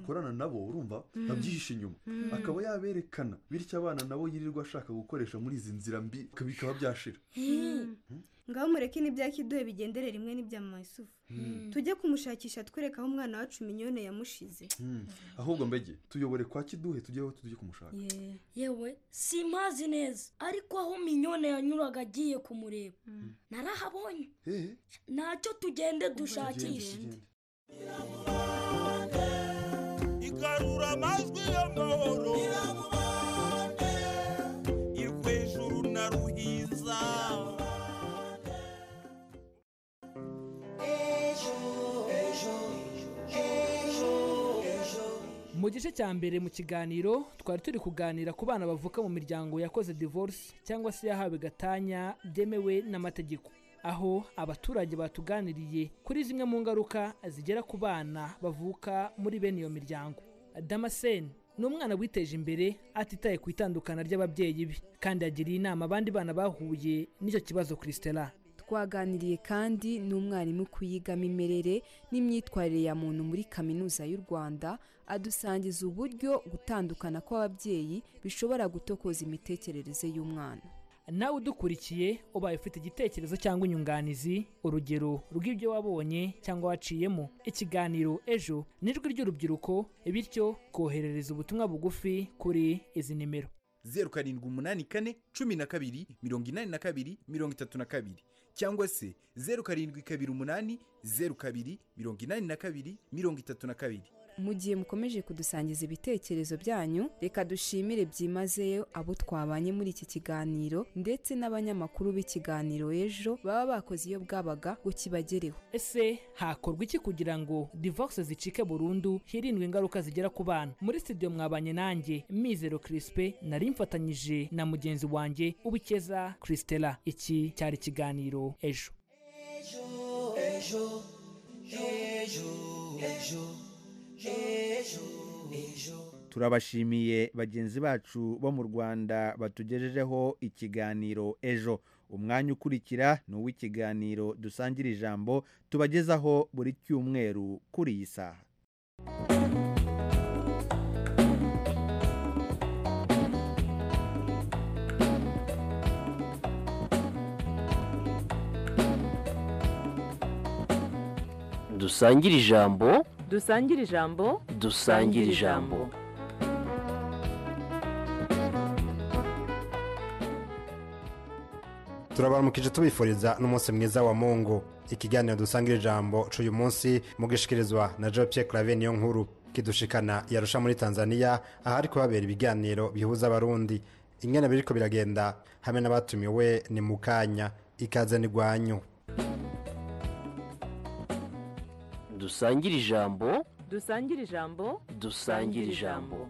bakorana nabo urumva Mm. babyihishe inyuma Mm. akaba yaberekana bityo abana nabo yirirwa ashaka gukoresha muri izi nzira mbi bikaba byashira ngaho mureke n'ibya kiduhe bigendere rimwe n'ibya mama yusufu Mm. tujye kumushakisha twereka aho umwana wacu minyone yamushize Hmm. ahubwo mbege tuyobore kwa kiduhe tujyeho tujye kumushaka yewe simpazi neza ariko aho minyone yanyuraga agiye kumureba narahabonye ntacyo tugende dushakishe igarura amajwi y'amahoro irwejuru na ruhiza mu gice cya mbere mu kiganiro twari turi kuganira ku bana bavuka mu miryango yakoze divorce cyangwa se yahawe gatanya byemewe n'amategeko aho abaturage batuganiriye kuri zimwe mu ngaruka zigera ku bana bavuka muri bene iyo miryango damascene ni umwana witeje imbere atitaye ku itandukana ry'ababyeyi be kandi yagiriye inama abandi bana bahuye n'icyo kibazo christela twaganiriye kandi n'umwarimu ku yigamimerere n'imyitwarire ya muntu muri kaminuza y'u rwanda adusangiza uburyo gutandukana kw'ababyeyi bishobora gutokoza imitekerereze y'umwana nawe udukurikiye ubaye ufite igitekerezo cyangwa inyunganizi urugero rw'ibyo wabonye cyangwa waciyemo ikiganiro ejo n'ijwi ry'urubyiruko bityo koherereza ubutumwa bugufi kuri izi nimero zeru karindwi umunani kane cumi na kabiri mirongo inani na kabiri mirongo itatu na kabiri cyangwa se zeru karindwi kabiri umunani zeru kabiri mirongo inani na kabiri mirongo itatu na kabiri mu gihe mukomeje kudusangiza ibitekerezo byanyu reka dushimire byimazeyo abo twabanye muri iki kiganiro ndetse n'abanyamakuru b'ikiganiro ejo baba bakoze iyo bwabaga ngo kibagereho ese hakorwa iki kugira ngo divorce zicike burundu hirindwe ingaruka zigera ku bana muri studio mwabanye nanjye mizero crispe nari mfatanyije na mugenzi wanjye ubikeza christela iki cyari ikiganiro ejo ejo ejo ejo ejo ejo turabashimiye bagenzi bacu bo mu rwanda batugejejeho ikiganiro ejo umwanya ukurikira ni uw'ikiganiro dusangira ijambo tubagezaho buri cyumweru kuri iyi saha dusangire ijambo dusangire ijambo dusangire ijambo turabaramukije tubifuriza n'umunsi mwiza wa mungu ikiganiro dusangira ijambo cy'uyu munsi mugishikirizwa na joe pierre clave niyo nkuru kidushikana yarusha muri tanzania ahari kuhabera ibiganiro bihuza abarundi ingana biriko biragenda hamwe n'abatumiwe ni mu kanya ikaze n'igwanyu dusangire ijambo dusangire ijambo dusangire ijambo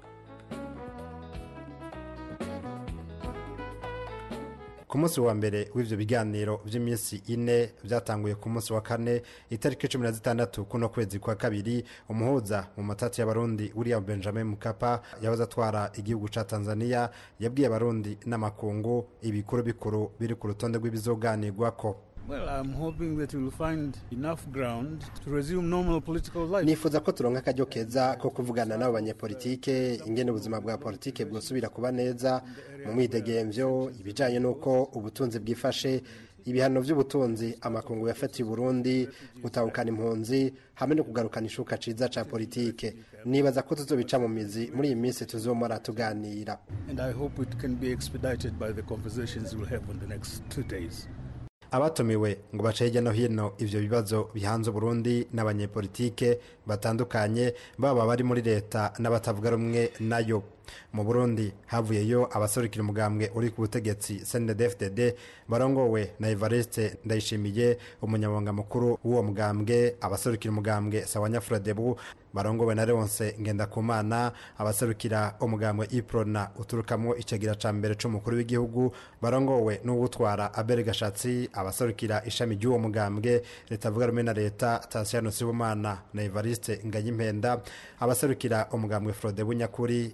ku munsi wa mbere w'ibyo biganiro by'iminsi ine byatanguye ku munsi wa kane itariki cumi na zitandatu kuno kwezi kwa kabiri umuhuza mu matati y'abarundi william benjamin mukapa yahoze atwara igihugu cya tanzania yabwiye abarundi n'amakungu ibikuru bikuru biri ku rutonde rw'ibizoganirwako Well, I'm hoping that we'll find enough ground to resume normal political life. nifuza ko turonka akaryo keza ko kuvugana n'abo banyepolitike ingene ubuzima bwa politike bwosubira kuba neza mu mwidegemvyo ibijanye n'uko ubutunzi bwifashe ibihano by'ubutunzi amakungu yafatiye Burundi gutahukana impunzi hamwe no kugarukana ishuka ciza ca politike nibaza ko tuzobica mu mizi muri iyi minsi tuzomora tuganira And I hope it can be expedited by the conversations we'll have in the next two days. abatumiwe ngo bace hirya no hino ivyo bibazo bihanze Burundi n'abanyepolitike batandukanye baba bari muri leta n'abatavuga rumwe nayo mu Burundi havuyeyo abaserukira umugambwe uri ku butegetsi CNDD-FDD barongowe na Evariste Ndayishimiye umunyamabanga mukuru w'uwo mugambwe abaserukira umugambwe Sawanya Frodebu barongowe na Leonce Ngendakumana abaserukira umugambwe Iprona uturukamwo icagira ca mbere c'umukuru w'igihugu barongowe n'uwutwara Abel Gashatsi abaserukira ishami ry'uwo mugambwe leta avuga rumwe na leta Tasiano Sibomana na Evariste Ngayimpenda abaserukira umugambwe Frodebu nyakuri umugambwe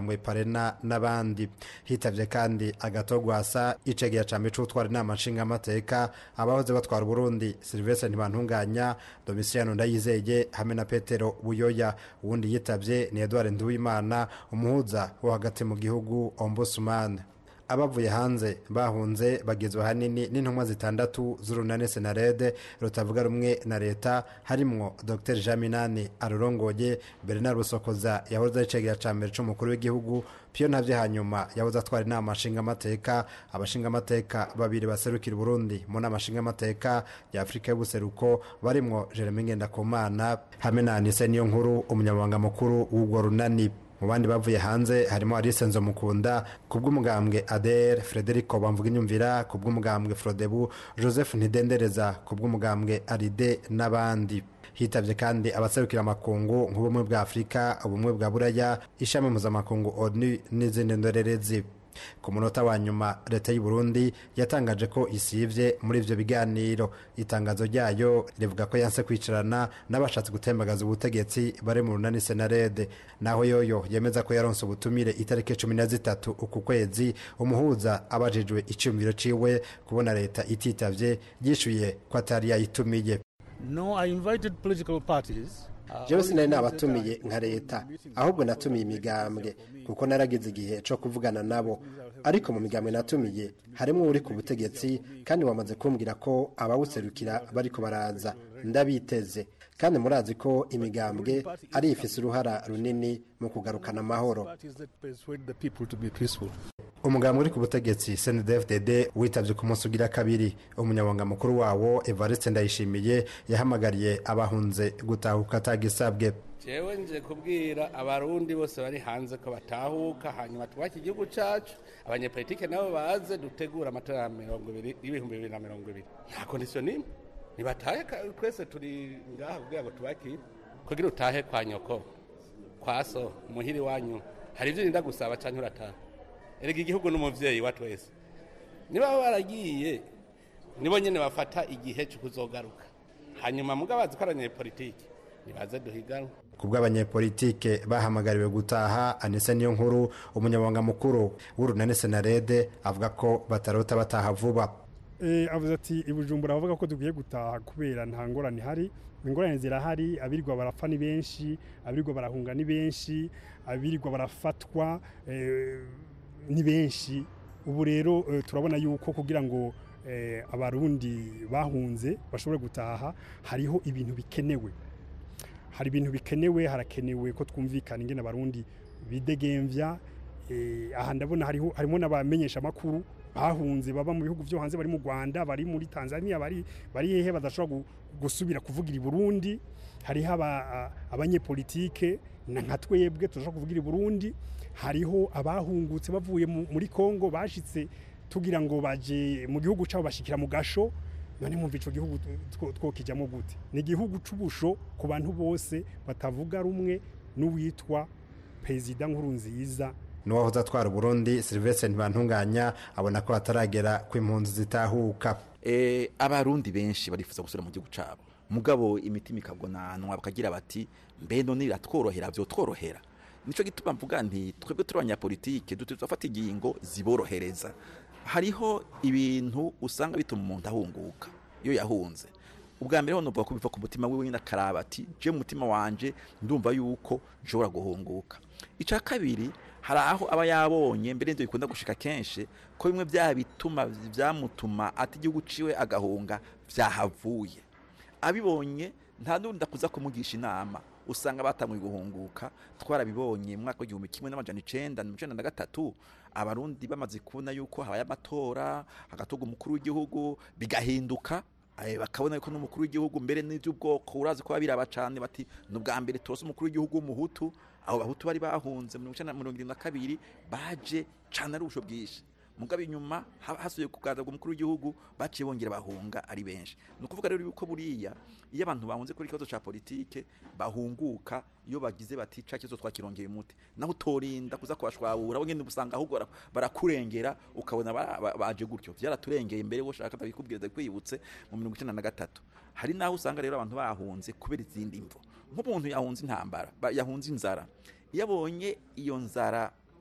umugambwe parena n'abandi hitavye kandi agatogwasa icegera ca mico utwara inama nshingamateka abahoze batwara uburundi silvestre ntibantunganya domisiyano ndayizeye hamwe na petero buyoya uwundi yitavye ni edward nduwimana umuhuza wo hagati mu gihugu ombudsman abavuye hanze bahunze bagizwe ahanini n'intumwa zitandatu z'urunani senarede rutavuga rumwe na leta harimwo dr jean minani arurongoye bernard busokoza yahoze ari icegera ca mbere c'umukuru w'igihugu piyo ntavye hanyuma yahoze atwara inama nshingamateka abashingamateka babiri baserukira uburundi mu nama nshingamateka ya afurika y'ubuseruko barimwo jeremy ngendakumana hamwe na anise niyo nkuru umunyamabanga mukuru w'urwo runani mu bandi bavuye hanze harimo Alice Nzomukunda ku bw'umugambwe ADR Frederico Bamvuga inyumvira ku bw'umugambwe Frodebu Joseph Ntidendereza ku bw'umugambwe Aride n'abandi hitavye kandi abaserukira amakungu nk'ubumwe bwa Afurika ubumwe bwa Buraya ishami mpuzamakungu ONU n'izindi ndorerezi ku munota wa nyuma leta y'u Burundi yatangaje ko isivye muri ivyo biganiro itangazo ryayo rivuga ko yanse kwicarana n'abashatse gutembagaza ubutegetsi bari mu runani senarede naho yoyo yemeza ko yaronse ubutumire itariki cumi na zitatu uku kwezi umuhuza abajijwe iciyumviro ciwe kubona leta ititavye yishuye ko atari yayitumiye No, I invited political parties. jewe sinari nabatumiye nka leta ahubwo natumiye imigambwe kuko naragize igihe cyo kuvugana nabo ariko mu migambwe natumiye harimo uri ku butegetsi kandi wamaze kumbwira ko abawuserukira bariko baraza ndabiteze kandi murazi ko imigambwe ari ifise uruhara runini mu kugarukana amahoro Parties that persuade the people to be peaceful. umugambwe uri ku butegetsi CNDD-FDD witavye ku munsi ugira kabiri umunyamabanga mukuru wawo Evariste Ndayishimiye yahamagariye abahunze gutahuka atagisabwe jewe nje kubwira abarundi bose bari hanze ko batahuka hanyuma twubake igihugu cacu abanyepolitike nabo baze dutegura amatora ya mirongo ibiri y'ibihumbi bibiri na mirongo ibiri nta kondisiyo n'imwe ntibatahe ka- twese turi ngaha kugira ngo tubakire kugira utahe kwa nyoko kwa so muhiri wanyu hari ivyo urinda gusaba canke urataha erega igihugu n'umuvyeyi wa twese niba baragiye nibo nyene bafata igihe co kuzogaruka hanyuma muga bazi ko ari abanyepolitike nibaze duhiganwe ku bw'abanyepolitike bahamagariwe gutaha anise niyo nkuru umunyamabanga mukuru w'urunani senarede avuga ko batarota bataha vuba Eh, avuze ati ibujumbura bavuga ko dukwiye gutaha kubera nta ngorane ihari ingorane zirahari abirirwa barapfa ni benshi abirirwa barahunga ni benshi abirirwa barafatwa eh, ni benshi ubu rero eh, turabona yuko kugira ngo eh, abarundi bahunze bashobore gutaha hariho ibintu bikenewe hari ibintu bikenewe harakenewe ko twumvikana ingene abarundi bidegemvya eh, aha ndabona hariho harimo n'abamenyesha makuru bahunze baba mu bihugu byo hanze bari mu Rwanda bari muri Tanzania bari bari hehe badashobora gu- gusubira kuvugira i Burundi hariho aba- a- abanyepolitike na nka twebwe tudashobora kuvugira i Burundi hariho abahungutse bavuye mu- muri Kongo bashitse tugira ngo baje mu gihugu cabo bashikira mu gasho none mwumva ico gihugu two- twokijamo gute ni igihugu c'ubusho ku bantu bose batavuga rumwe n'uwitwa perezida nkurunziza n'uwahoze atwara uburundi silvestre ntibantunganya abona ko hataragera ko impunzi zitahuka eh, abarundi benshi barifuza gusubira mu gihugu cabo mugabo imitima ikabonanwa bakagira bati mbe none biratworohera vyotworohera nico gituma mvuga nti twebwe turi abanyapolitike dutegerezwa gufata ingingo ziborohereza hariho ibintu usanga bituma umuntu ahunguka iyo yahunze ubwa mbere ho novuga ko biva ku mutima wiwe nyine akaraba ati je mu mutima wanje ndumva yuko nshobora guhunguka ica kabiri hari aho aba yabonye mbere n'ibyo bikunda gushika kenshi ko bimwe bya bituma vyamutuma ati igihugu ciwe agahunga vyahavuye abibonye nta nundi akuza kumugisha inama usanga batanguye guhunguka twarabibonye mu mwaka w'igihumbi kimwe n'amajana icenda mirongo icenda na gatatu abarundi bamaze kubona yuko habaye amatora hagatorwa umukuru w'igihugu bigahinduka eh, bakabona yuko n'umukuru w'igihugu mbere n'ivy'ubwoko urazi ko babiraba cane bati ni ubwa mbere turose umukuru w'igihugu w'umuhutu abo bahutu bari bahunze mirongo icenda na mirongo irindwi na kabiri baje cane ari ubusho bwinshi mugabo inyuma ha- hasubiye kuganza umukuru w'igihugu baciye bongera bahunga ari benshi ni ukuvuga rero yuko buriya iyo abantu bahunze kuri ikibazo ca politike bahunguka iyo bagize bati ca kibazo twakirongeye umuti naho utorinda kuza kubashwabura bo nyene usanga ahubwo bara- barakurengera ukabona ba- ba- baje gutyo vyaraturengeye mbere woshaka ndabikubwira ndakwibutse mu mirongo icenda na gatatu hari naho usanga rero abantu bahunze kubera izindi mvo nk'umuntu yahunze intambara ba- yahunze inzara iyo abonye iyo nzara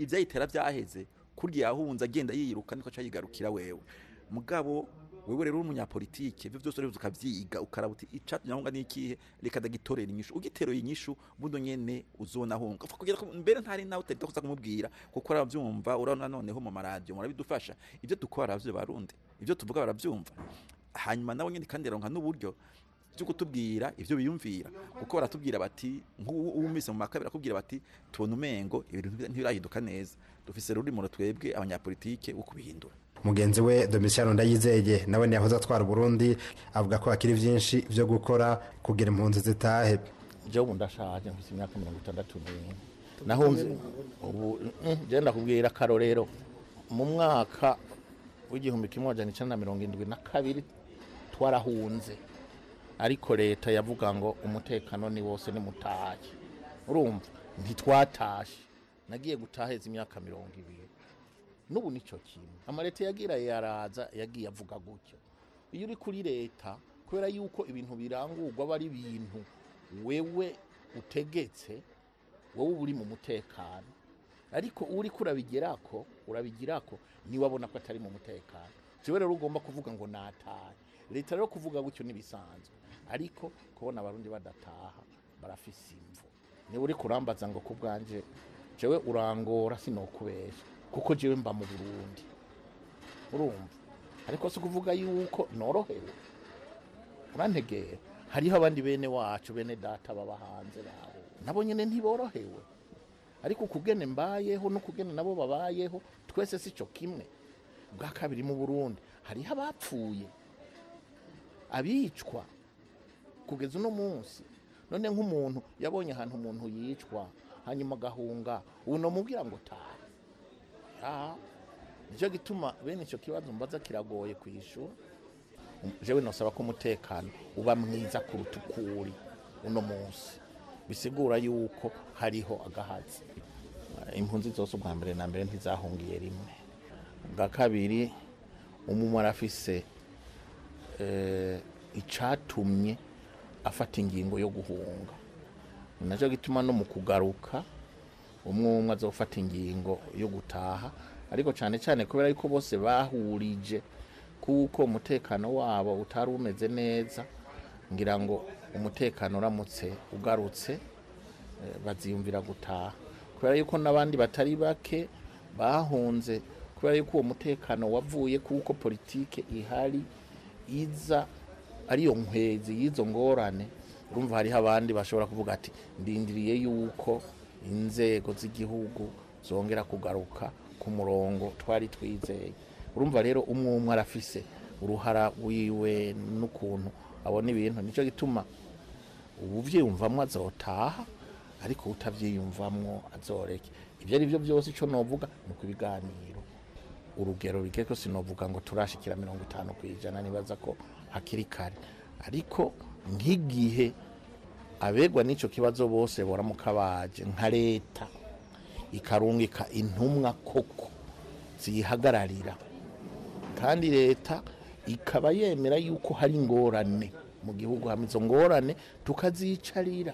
ivyayitera vyaheze kurya yahunze agenda yiruka niko aca yigarukira wewe mugabo wewe rero uri umunyapolitike ivyo vyose rero ukavyiga ukaraba uti icatumye ahunga n'ikihe reka ndagitorera inyishu ugiteruye inyishu buno nyene uzonahunga Upfa kugira ko mbere ntari nawe utari kuza kumubwira kuko aravyumva urabona noneho mu maradiyo murabidufasha ivyo dukora baravyo barundi ivyo tuvuga baravyumva hanyuma nawe nyene kandi aronka n'uburyo byo kutubwira ivyo biyumvira kuko baratubwira bati nk'uwumvise mu makabiri akubwira bati tubona umengo ibintu ntibirahinduka neza dufise ruri mu twebwe abanyapolitike wo kubihindura mugenzi we domitiyano ndayizeye nawe ntiyahoze atwara uburundi avuga ko hakiri byinshi byo gukora kugira impunzi zitahe jewe ubu ndashaje mfite imyaka mirongo itandatu n'imwe nahunze ubu genda kubwira akarorero mu mwaka w'igihumbi kimwe majana icenda na mirongo indwi na kabiri twarahunze ariko leta yavuga ngo umutekano ni wose nimutahe urumva ntitwatashe nagiye gutaheza imyaka mirongo ibiri n'ubu nicyo kintu amaleta yagira yaraza yagiye avuga gutyo iyo uri kuri leta kubera yuko ibintu birangurwa aba ari ibintu wewe utegetse wowe uba uri mu mutekano ariko uri kurabigirako urabigirako niwabona ko atari mu mutekano jewe rero ugomba kuvuga ngo natahe leta rero kuvuga gutyo ntibisanzwe ariko kubona abarundi badataha barafise imvu niba uri kurambaza ngo ku bwanje jewe urangora sinokubesha kuko jewe mba mu burundi urumva ariko si ukuvuga yuko norohewe urantegera hariho abandi bene wacu bene data baba hanze babo nabo nyine ntiborohewe ariko ukugene mbayeho n'ukugene nabo babayeho twese si cyo kimwe bwa kabiri mu burundi hariho abapfuye abicwa kugeza uno munsi none nk'umuntu yabonye ahantu umuntu yicwa hanyuma agahunga ubu namubwira ngo taha nicyo gituma bene icyo kibazo mbaza kiragoye ku ishuri jewe nosaba ko umutekano uba mwiza kuruta uko uri uno munsi bisigura yuko hariho agahazi impunzi zose ubwa mbere na mbere ntizahungiye rimwe bwa kabiri umumwe arafise icatumye afata ingingo yo guhunga nacyo gituma no mu kugaruka umwe umwe azofata ingingo yo gutaha ariko cyane cyane kubera yuko bose bahurije kuko umutekano wabo utari umeze neza ngira ngo umutekano uramutse ugarutse baziyumvira gutaha kubera yuko n'abandi batari bake bahunze kubera yuko uwo mutekano wavuye kuko politike ihari iza ariyo nkwezi y'izo ngorane urumva hariho abandi bashobora kuvuga ati ndindiriye yuko inzego z'igihugu zongera kugaruka ku murongo twari twizeye urumva rero umwe umwe arafise uruhara wiwe n'ukuntu abona ibintu nicyo gituma ubuvyiyumvamwo azotaha ariko utavyiyumvamwo azoreke ibyo ari byo byose icyo novuga ni uko ibiganiro urugero rugeko sinovuga ngo turashikira mirongo itanu ku ijana nibaza ko hakiri kare ariko nk'igihe abegwa n'icyo kibazo bose boramuka baje nka leta ikarungika intumwa koko ziyihagararira kandi leta ikaba yemera yuko hari ingorane mu gihugu hamwe izo ngorane tukazicarira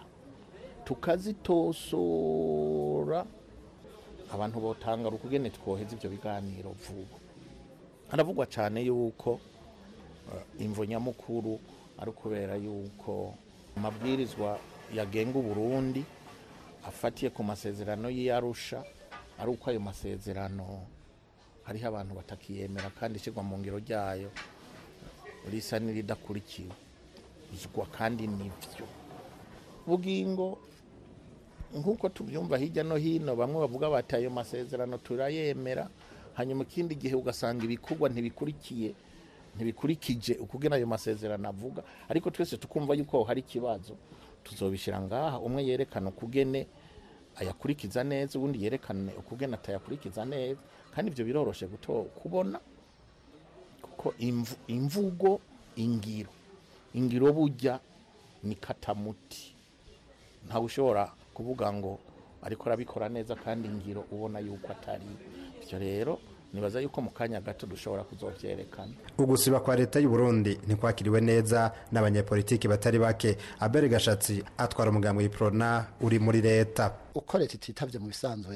tukazitosora abantu botanga ukugene twoheza ibyo biganiro vuba haravugwa cyane yuko imvo nyamukuru ari ukubera yuko amabwirizwa yagenga uburundi afatiye ku masezerano y'iyarusha ari uko ayo masezerano hariho abantu batakiyemera kandi ishyirwa mu ngiro ryayo risa n'iridakurikiwe uzwa kandi nibyo bugingo nk'uko tubyumva hirya no hino bamwe bavuga bati ayo masezerano turayemera hanyuma ikindi gihe ugasanga ibikorwa ntibikurikiye ntibikurikije ukugena ayo masezerano avuga ariko twese tukumva yuko hari ikibazo tuzobishyira ngaha umwe yerekana ukugene ayakurikiza neza ubundi yerekane ukugena atayakurikiza neza kandi ibyo biroroshe kubona kuko imvugo ingiro ingiro bujya ni katamuti ntawe ushobora kuvuga ngo ariko arabikora neza kandi ingiro ubona yuko atari bityo rero nibaza yuko mu kanya gato dushobora kuzobyerekana ugusiba kwa leta y'u Burundi ntikwakiriwe neza n'abanyepolitiki batari bake abere gashatsi atwara umugambi w'iprona uri muri leta uko leta ititavye mu bisanzwe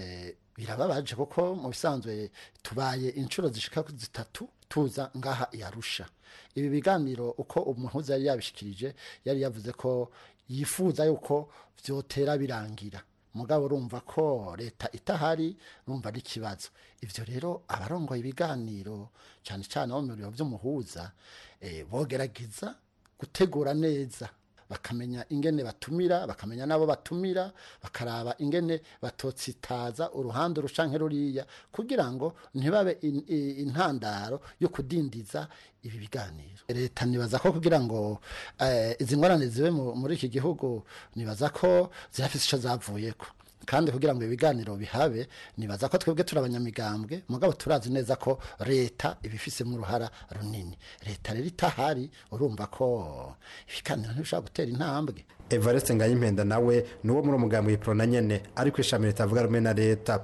birababaje kuko mu bisanzwe tubaye inshuro zishika zitatu tuza ngaha yarusha ibi biganiro uko umuhuza yari yabishikirije yari yavuze ko yifuza yuko vyotera birangira mugabo urumva ko leta itahari urumva ari ikibazo ivyo rero abarongoye ibiganiro cyane cyane bo mu biro vy'umuhuza eh, bogerageza gutegura neza bakamenya ingene batumira bakamenya n'abo batumira bakaraba ingene batotsitaza uruhande rucanke ruriya kugira ngo ntibabe in- i- intandaro yo kudindiza ibi biganiro leta nibaza ko kugira ngo eh, izi ngorane zibe mu- muri iki gihugu nibaza ko zirafise ico zavuyeko kandi kugira ngo ibiganiro bihabe nibaza ko twebwe turi abanyamigambwe mugabo turazi neza ko leta ibifisemo uruhara runini leta rero itahari urumva ko ibiganiro ntibishobora gutera intambwe evariste ngayimpenda nawe ni uwo muri umugambi w'iprona nyene ariko ishami ritavuga rumwe na leta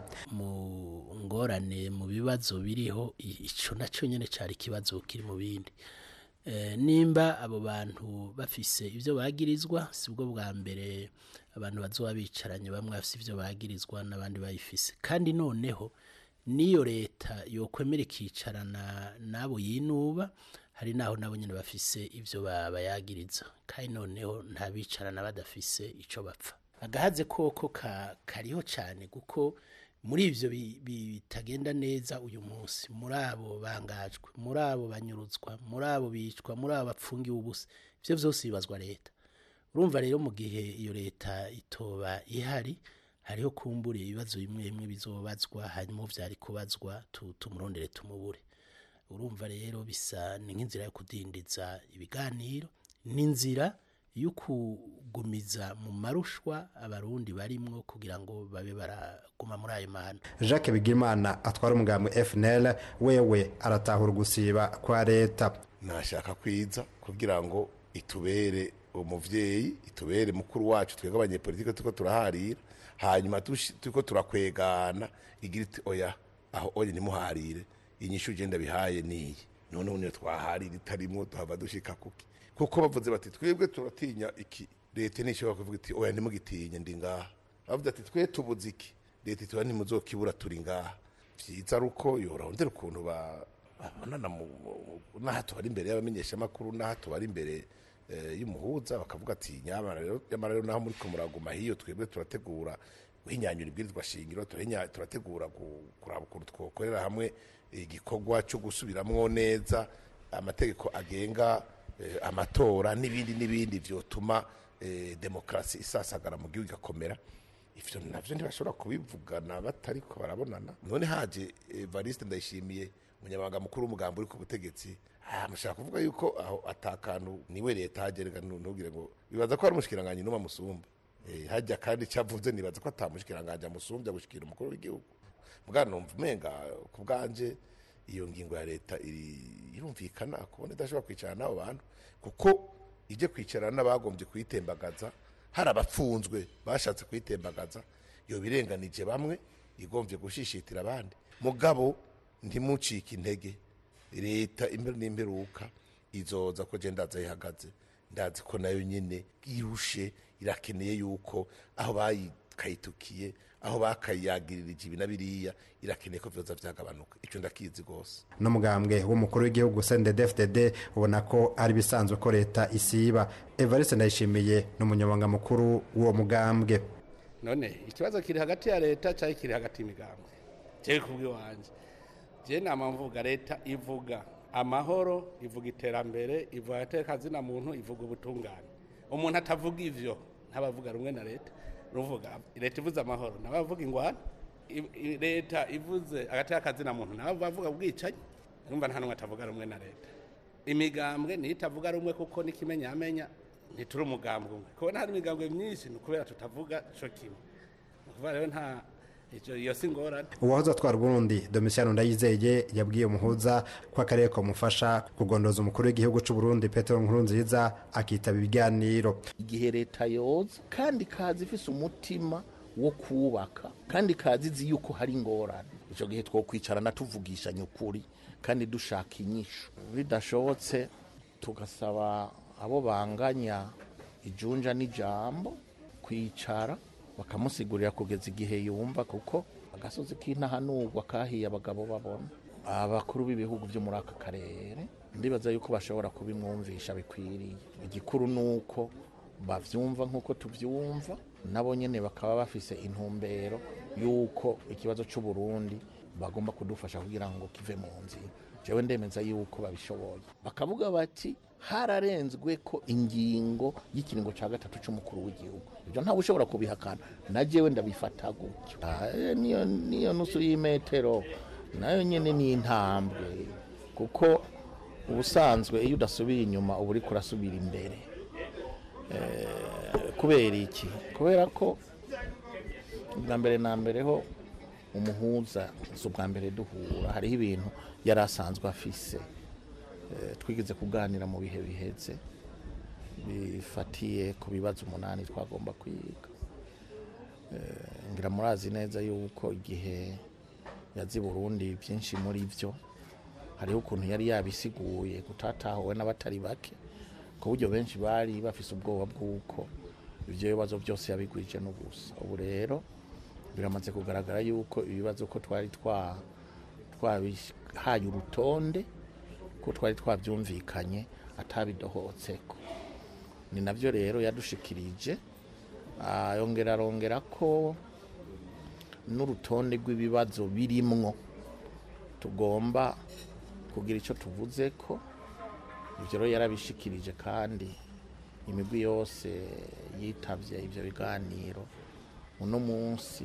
mu ngorane mu bibazo biriho i- ico nacyo nyene cari ikibazo kiri mu bindi Eh, nimba abo bantu bafise ivyo bagirizwa sibwo bwa mbere abantu bazoba bicaranye bamwe bafise ivyo bagirizwa n'abandi bayifise kandi noneho niyo leta yokwemera ikicarana n'abo yinuba hari naho nabo nyene bafise ivyo ba- bayagiriza kandi noneho nta bicarana badafise ico bapfa agahaze koko ka, kariho cyane kuko muri ivyo bi- bi- bitagenda neza uyu munsi muri abo bangajwe muri abo banyuruzwa muri abo bicwa muri abo bapfungiwe ubusa ivyo vyose bibazwa leta urumva rero mu gihe iyo leta itoba ihari hariho kumbura ibibazo bimwe bimwe bizobazwa hanyuma vyari kubazwa tu- tumurondere tumubure urumva rero bisa ni nk'inzira yo kudindiza ibiganiro n'inzira yo kugumiza mu marushwa abarundi barimwo kugira ngo babe baraguma muri ayo mahano jacques bigimana atwara umugambi fnl wewe aratahura gusiba kwa leta nashaka kwiza kugira ngo itubere umuvyeyi itubere mukuru wacu twebwe abanyepolitike turiko turaharira hanyuma tushi- turiko turakwegana igira iti oya aho oye nimuharire inyishu ugenda bihaye niyi noneho niyo twaharira itarimwo tuhava dushika kuki kuko bavuze bati twebwe turatinya iki leta ntishobora kuvuga iti oya ntimugitinye ndi ngaha bavuze ati twe tubuze iki leta ituba ntimuzokibura turi ngaha vyiza ari uko yorondera ukuntu ba- babonana mu- mu- n'aha tubari imbere y'abamenyeshamakuru n'aha tubari imbere eh, y'umuhuza bakavuga ati nyamara rero nyamara rero naho muriko muraguma hiyo twebwe turategura guhinyanyura ibwirizwa shingiro turahinya- turategura gu- kuraba ukuntu twokorera hamwe igikorwa cyo gusubiramwo neza amategeko agenga eh, amatora n'ibindi n'ibindi vyotuma eh, demokarasi isasagara mu gihugu igakomera ivyo navyo ntibashobora kubivugana batariko barabonana none haje evariste ndayishimiye umunyamabanga mukuru w'umugambi uri ku butegetsi ah, mushaka kuvuga yuko aho atakantu niwe leta hagerega ntugire ngo bibaza ko hari umushikiranganji n'umwe amusumba Eh, hajya kandi cyavuze nibaza ko atamushikiranganji amusumbya gushikira umukuru w'igihugu bwana numva umenga ku bwanje iyo ngingo ya leta iri- irumvikana kubona idashobora kwicarana n'abo bantu kuko ije kwicarana n'abagombye kuyitembagaza hari abapfunzwe bashatse kuyitembagaza iyo birenganije bamwe igombye gushishitira abandi mugabo ntimucike intege leta imbere n'imperuka izoza ko je ndaza yihagaze ndazi ko nayo nyine irushe irakeneye yuko aho bayikayitukiye aho bakayagirira ibi na biriya irakeneye ko vyoza vyagabanuka ico ndakizi gose n'umugambwe w'umukuru w'igihugu cndfdd ubona ko ari ibisanzwe ko leta isiba evariste ndayishimiye ni umunyamabanga mukuru w'uwo mugambwe none ikibazo kiri hagati ya leta cyangwa kiri hagati y'imigambwe jewe kubw'iwanje je nama mvuga leta ivuga amahoro ivuga iterambere ivuga agateka muntu ivuga ubutungane umuntu atavuga ivyo ntabavuga rumwe na leta ruvuga leta ivuze amahoro nabavuga ingwana I- i- leta ivuze agateka muntu nabavuga ubwicanyi urumva nta n'umwe atavuga rumwe na leta imigambwe niyo itavuga rumwe kuko n'ikimenyamenya ntituri umugambwe umwe kubona hari imigambwe myinshi ni ukubera tutavuga co kimwe ni ukuvuga rero nta ico- iyo si ingorane uwahoze atwara uburundi domisiyano ndayizeye yabwiye umuhuza ko akarere kamufasha kugondoza umukuru w'igihugu cy'u Burundi petero nkurunziza akitaba ibiganiro igihe leta yoza kandi kazi ifise umutima wo kubaka kandi kazi izi yuko hari ingorane icyo gihe twokwicarana tuvugishanya ukuri kandi dushaka inyishu bidashobotse tugasaba abo banganya ijunja n'ijambo kwicara bakamusigurira kugeza igihe yumva kuko agasozi k'intahanurwa kahiye abagabo babona abakuru b'ibihugu byo muri aka karere ndibaza yuko bashobora kubimwumvisha bikwiriye igikuru ni uko bavyumva nk'uko tuvyumva nabo nyene bakaba bafise intumbero y'uko ikibazo c'uburundi bagomba kudufasha kugira ngo kive mu nzira jewe ndemeza yuko babishoboye bakavuga bati hararenzwe ko ingingo y'ikiringo cya gatatu cy'umukuru w'igihugu ibyo ntawe ushobora kubihakana na jewe ndabifata gutyo Ah, eh, niyo niyo nusu y'imetero nayo nyine ni intambwe kuko ubusanzwe iyo udasubiye inyuma uba uriko urasubira imbere Eh, kubera iki kubera ko bwa mbere na mbere ho umuhuza si ubwa mbere duhura hariho ibintu yari asanzwe afise Eh, twigeze kuganira mu bihe bihetse bifatiye ku bibazo umunani twagomba kwiga Eh, ngira murazi neza yuko igihe yazi Burundi byinshi muri byo hariho ukuntu yari yabisiguye gutatahuwe n'abatari bake ku buryo benshi bari bafise ubwoba bw'uko ibyo bibazo byose yabigwije n'ubusa ubu rero biramaze kugaragara yuko ibibazo ko twari twa twabihaye urutonde ko twari twabyumvikanye atabidohotseko ni nabyo rero yadushikirije Ah, yongera arongera ko n'urutonde rw'ibibazo birimwo tugomba kugira icyo tuvuze ko ibyo rero yarabishikirije kandi imigwi yose yitabye ibyo biganiro uno munsi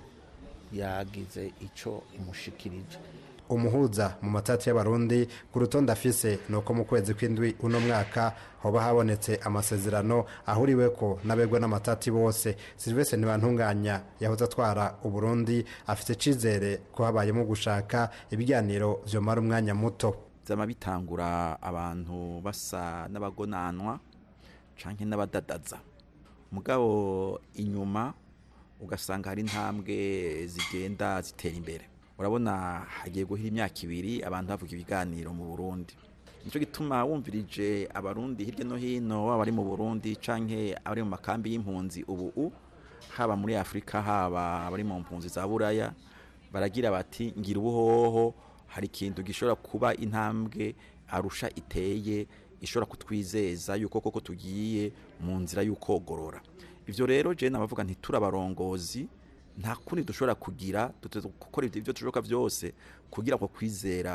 yagize icyo imushikirije umuhuza mu matati y'abarundi ku rutonde afise ni uko mu kwezi kw'indwi uno mwaka hoba habonetse amasezerano ahuriwe ko n'abegwa n'amatati bose silvestre ntibantunganya yahoze atwara uburundi afite icizere ko habayemo gushaka ibiganiro vyomara umwanya muto byama bitangura abantu basa n'abagonanwa canke n'abadadaza mugabo inyuma ugasanga hari intambwe zigenda zitera imbere urabona hagiye guhira imyaka ibiri abantu bavuga ibiganiro mu burundi nicyo gituma wumvirije abarundi hirya no hino baba bari mu burundi canke abari mu makambi y'impunzi ubu u haba muri afurika haba abari mu mpunzi za buraya baragira bati ngira ubuhoho hari ikintu gishobora kuba intambwe arusha iteye ishobora kutwizeza yuko koko tugiye mu nzira y'ukogorora ibyo rero je nabavuga ntiturabarongozi nta kundi dushobora kugira duteze gukora ibyo dushoboka byose kugira ngo kwizera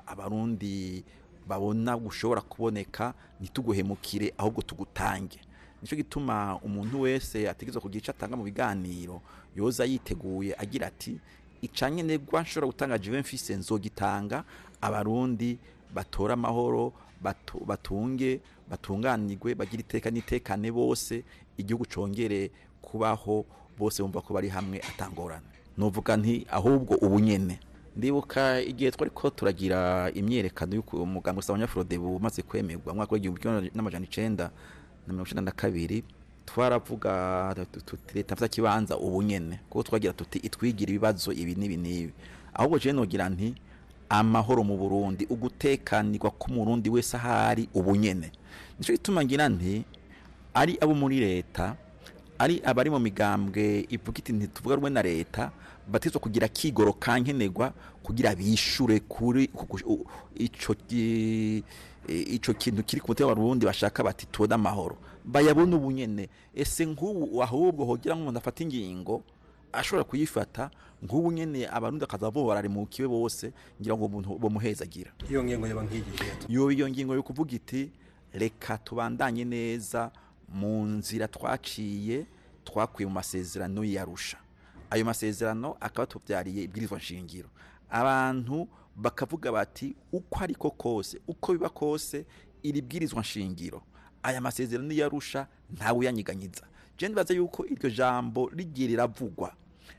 abarundi babona gushobora kuboneka ntituguhemukire ahubwo tugutange nicyo gituma umuntu wese ategerezwa kugira icyo atanga mu biganiro yoza yiteguye agira ati icanye negwa nshobora gutanga jive mfise nzogitanga abarundi batora amahoro batu- batunge batunganirwe bagira iteka n'itekane bose igihugu congere kubaho bose bumva ko bari hamwe atangorana nuvuga nti ahubwo ubu nyene ndibuka igihe twari ko turagira imyerekano y'uko umuganga usaba abanyafrodebu umaze kwemerwa mu mwaka w'igihumbi kimwe n'amajana icenda na mirongo icenda na kabiri twaravuga tu- tuti leta mfata kibanza ubu nyene kuko twagira tuti itwigira ibibazo ibi n'ibi n'ibi ahubwo je nogira nti amahoro mu Burundi ugutekanirwa k'umurundi wese ahari ubu nyene nico gituma ngira nti ari abo muri leta ari abari mu migambwe ivuga iti ntituvuga rumwe na leta batizwa kugira kigoro kankenerwa kugira bishure kuri ku- ku- u- ico ki- ico kintu kiri ku mutima w'abarundi bashaka bati tubone amahoro bayabona ubu nyene ese nk'ubu ahubwo hogira nk'umuntu afata ingingo ashobora kuyifata nk'ubu nyene abarundi akaza bo bararimukiwe bose ngira ngo umuntu bomuhezagira iyo ngingo yoba nk'igihe yo iyo ngingo yo kuvuga iti reka tubandanye neza mu nzira twaciye twakuye mu masezerano yarusha ayo masezerano akaba tubyariye ibwirizwa nshingiro abantu bakavuga bati uko ariko kose uko biba kose iri bwirizwa nshingiro aya masezerano yarusha ntawe uyanyiganyiza je ndibaza yuko iryo jambo rigiye riravugwa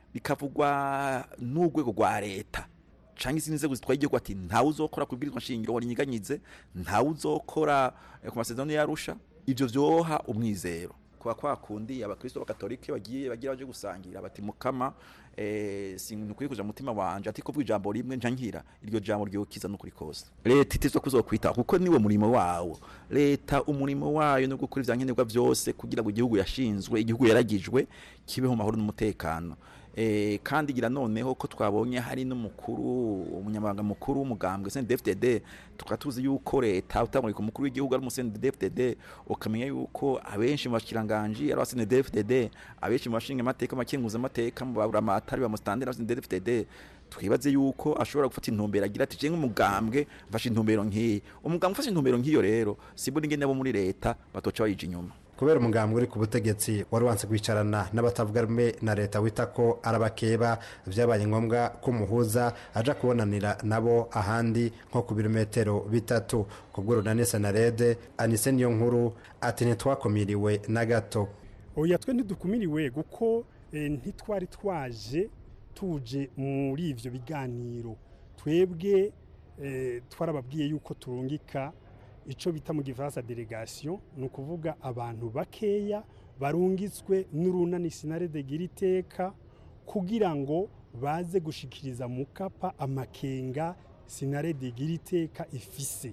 rikavugwa n'urwego rwa leta canke izindi nzego zitwaye igihugu ati ntawe uzokora ku bwirizwa nshingiro warinyiganyize ntawe uzokora eh, ku masezerano yarusha ivyo vyoha umwizero kwa kwa kundi abakristo b'akatolike bagiye bagira baje gusangira bati mukama eh, sinukwiye kuja mutima wanje ati kuvuga ijambo rimwe nca nkira iryo jambo ryokiza n'ukuri kose leta itizwa kuzokwitaho kuko niwe murimo wawo leta umurimo wayo no gukora ivyankenerwa vyose kugira ngo igihugu yashinzwe igihugu yaragijwe kibeho mu mahoro n'umutekano Eh, kandi gira noneho ko twabonye hari n'umukuru umunyamabanga mukuru w'umugambwe CNDD-FDD tukaba tuzi yuko leta utamurika umukuru w'igihugu ari umusendi CNDD-FDD ukamenya yuko abenshi mu bashikiranganji ari abasendi CNDD-FDD abenshi mu bashinga amateka makenguza amateka mu baburamatari bamustandera abasendi CNDD-FDD twibaze yuko ashobora gufata intumbero agira ati jenga umugambwe mfashe intumbero nk'iyi umugambwe ufashe intumbero nk'iyo rero sibura ingene abo muri leta batoca bayija inyuma kubera umugambwe uri ku butegetsi wari wanse kwicarana n'abatavuga rumwe na leta wita ko arabakeba byabaye ngombwa ko umuhuza aja kubonanira nabo ahandi nko ku birometero bitatu ku bw'urunani senarede anise niyo nkuru ati ntitwakumiriwe na gato oya twe ntidukumiriwe kuko eh, ntitwari twaje tuje muri ivyo biganiro twebwe eh, twarababwiye yuko turungika ico bita mu gifaransa delegation ni ukuvuga abantu bakeya barungitswe n'urunani sinarede gira iteka kugira ngo baze gushikiriza mukapa amakenga sinarede gira iteka ifise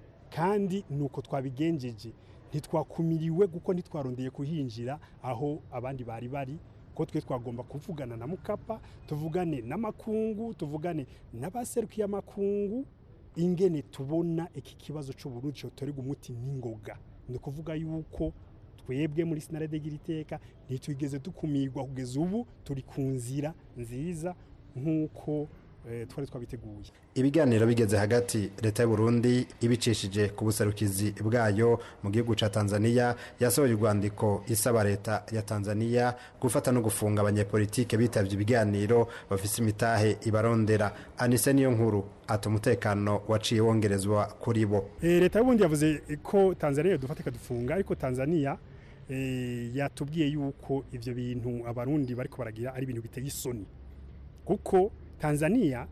kandi nuko twabigenjeje ntitwakumiriwe kuko ntitwarondeye kuhinjira aho abandi bari bari ko twe twagomba kuvugana na mukapa tuvugane n'amakungu tuvugane n'abaserukiye amakungu ingene tubona iki kibazo cy'uburundi cyotorerwa umuti n'ingoga ni ukuvuga yuko twebwe muri sinarede gira iteka ntitwigeze dukumirwa kugeza ubu turi ku nzira nziza nk'uko eh, twari twabiteguye ibiganiro bigeze hagati leta y'u Burundi ibicishije ku buserukizi bwayo mu gihugu ca Tanzania yasohoye urwandiko isaba leta ya Tanzania gufata no gufunga abanyepolitike bitavye ibiganiro bafise imitahe ibarondera anise niyo nkuru ati umutekano waciye wongerezwa kuri bo Eh, leta y'ubundi yavuze ko tanzania dufata ikadufunga ariko tanzania eh, yatubwiye yuko ivyo bintu abarundi bariko baragira ari ibintu biteye isoni kuko tanzania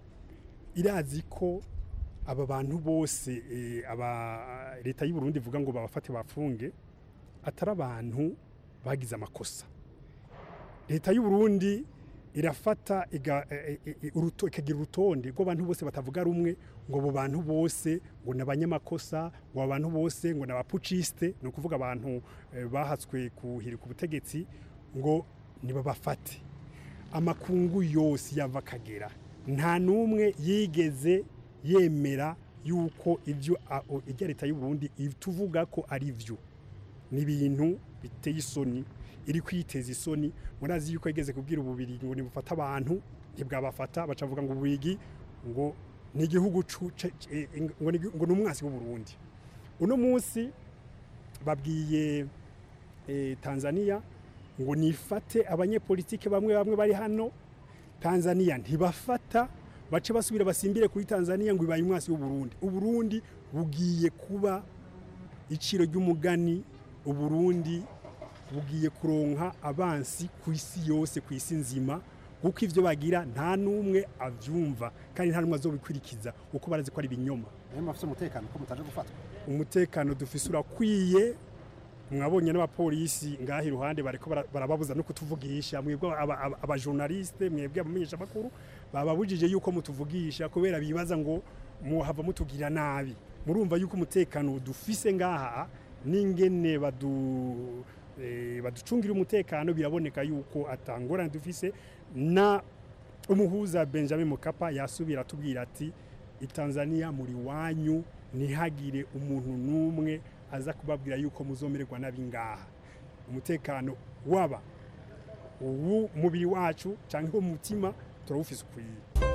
irazi ko aba bantu bose eh, aba leta y'u Burundi ivuga ngo babafate bafunge atari abantu bagize amakosa leta y'u Burundi irafata iga- e- e- e- uruto- ikagira urutonde rw'abantu bose batavuga rumwe ngo abo bantu bose ngo ni abanyamakosa ngo abo bantu bose ngo ni abapucisite ni ukuvuga abantu eh, bahatswe kuhirika ubutegetsi ngo nibabafate amakungu yose yava akagera nta n'umwe yigeze yemera yuko ibyo a- o- ibya leta y'u Burundi tuvuga ko ari byo ni ibintu biteye isoni iri kwiteza isoni murazi yuko yigeze kubwira ububiri ngo nibufata abantu ntibwabafata baca bavuga ngo ububigi ngo ni igihugu cu- ce- ce- ngo ni ngo ni umwasi w'u Burundi uno munsi babwiye eh, Tanzania ngo nifate abanyepolitike bamwe bamwe bari hano Tanzania ntibafata bace basubira basimbire kuri Tanzania ngo ibaye umwasi w'u Burundi u Burundi bugiye kuba iciro ry'umugani u Burundi bugiye kuronka abansi ku isi yose ku isi nzima kuko ivyo bagira nta n'umwe avyumva kandi nta n'umwe azobikurikiza kuko barazi ko ari ibinyoma niyo mpamvu umutekano ko mutaje gufatwa umutekano dufise urakwiye mwabonye n'abapolisi ngaha iruhande bariko bara- barababuza no kutuvugisha mwebwe aba- aba- abajournaliste mwebwe abamenyesha makuru bababujije yuko mutuvugisha kubera bibaza ngo muhava mutugirira nabi murumva yuko umutekano dufise ngaha n'ingene badu eh, baducungira umutekano biraboneka yuko atangorane dufise na umuhuza Benjamin Mkapa yasubira atubwira ati itanzania muri wanyu ntihagire umuntu n'umwe aza kubabwira yuko muzomererwa nabi ngaha umutekano waba uwu mubiri wacu cyangwa umutima turawufise ukwiye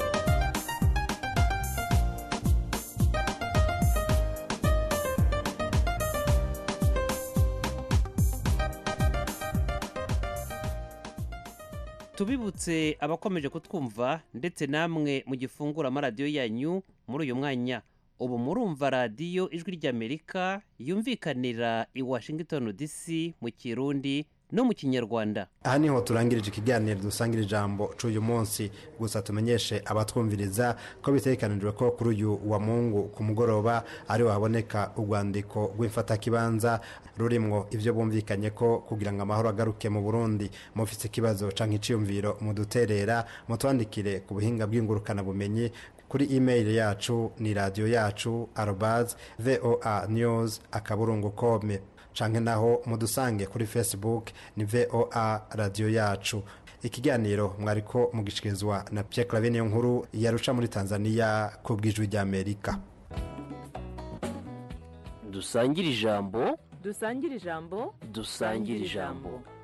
tubibutse abakomeje kutwumva ndetse namwe mu gifungura amaradiyo yanyu muri uyu mwanya ubu murumva radiyo ijwi ry'amerika yumvikanira i washington dc mu kirundi no mu kinyarwanda aha niho turangirije ikiganiro dusangira ijambo cy'uyu munsi gusa tumenyeshe abatwumviriza ko bitegekanijwe ko kuri uyu wa mungu ku mugoroba ari haboneka urwandiko rw'imfatakibanza rurimwo ibyo bumvikanye ko kugira ngo amahoro agaruke mu burundi mufite ikibazo cyangwa icyiyumviro muduterera mutwandikire ku buhinga bw'ingurukanabumenyi kuri email yacu ni radiyo yacu arobazi voa news akaburungu kome canke naho mudusange kuri facebook ni voa radiyo yacu ikiganiro mwariko mugishikirizwa na Pierre Claver niyo nkuru yarusha muri Tanzania ku bwijwi rya Amerika dusangire ijambo dusangire ijambo dusangire ijambo